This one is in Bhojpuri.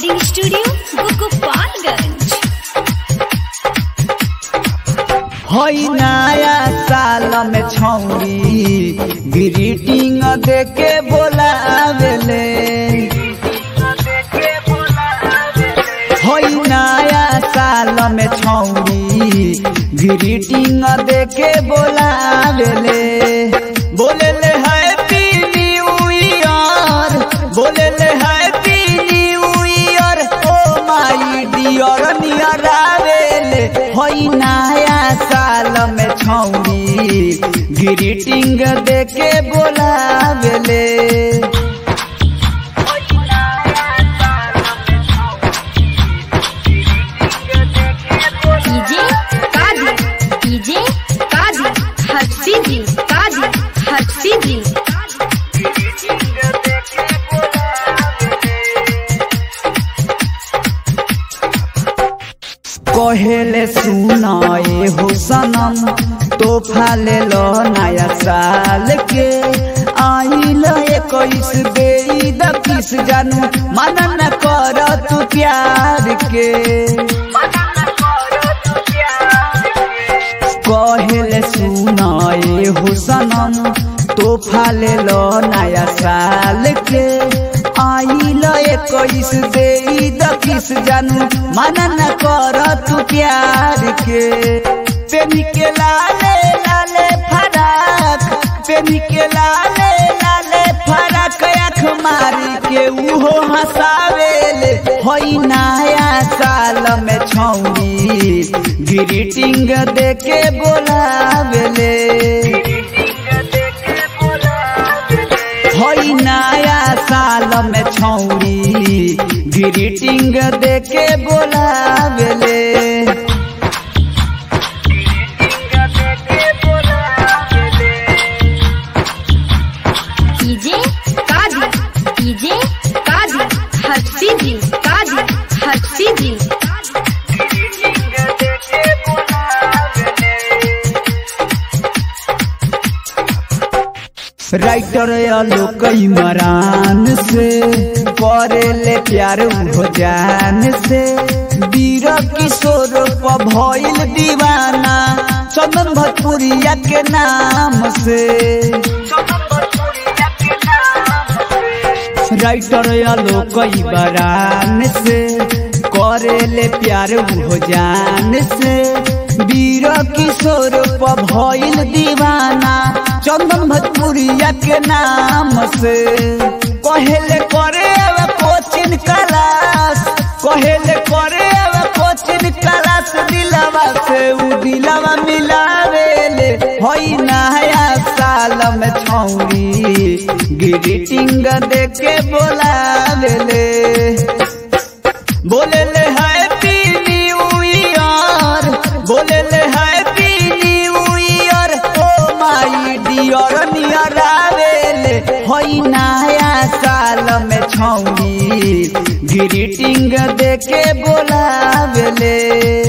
रिकॉर्डिंग स्टूडियो गोपालगंज हई नया साल में छौरी ग्रीटिंग देके बोलावेले हई नया साल में छौरी ग्रीटिंग देके बोलावेले बोलेले हैप्पी न्यू ईयर बोलेले happy new year oh my dear near आवेले हई नया साल में छौरी ग्रीटिंग देके बोलावेले डीजे काजी डीजे काजी हर्षी जी काजी हर्षी जी कहेले सुनाए हो सनम तोहफा ले लो नया साल के आइल इक्कीस बेरी दकिस जानू मन न कर तू प्यार के कहेले सुनाए हो सनम तोहफा ले लो नया साल के आइल इक्कीस बेरी दकिस जानू मन न कर तू प्यार के पेनी के लाले लाले फराक पेनी के लाले लाले फराक आँख मारी के उहो हंसावेले होई नया साल में छौरी ग्रीटिंग देके बोलावेले होई नया साल में छौरी ग्रीटिंग देके बोलावेले डीजे काजी डीजे काजी हर्षी जी काजी हर्षी जी राइटर आलोक इमरान से करेले प्यार हो जान से वीर किशोर प भइल दीवाना चंदन भोजपुरिया के नाम से राइटर आलोक इमरान से करेले प्यार हो जान से वीर किशोर प भइल दीवाना चंदन भोजपुरिया के नाम से कहेले करे अब कोचिंग क्लास कहेले करे अब कोचिंग क्लास दिलवा से उ दिलवा मिलावेले होई नया साल में छौरी ग्रीटिंग देके बोलावेले बोलेले हैप्पी न्यू ईयर बोलेले happy new year oh my dear near आवेले होई नया साल में छौरी ग्रीटिंग देके बोलावेले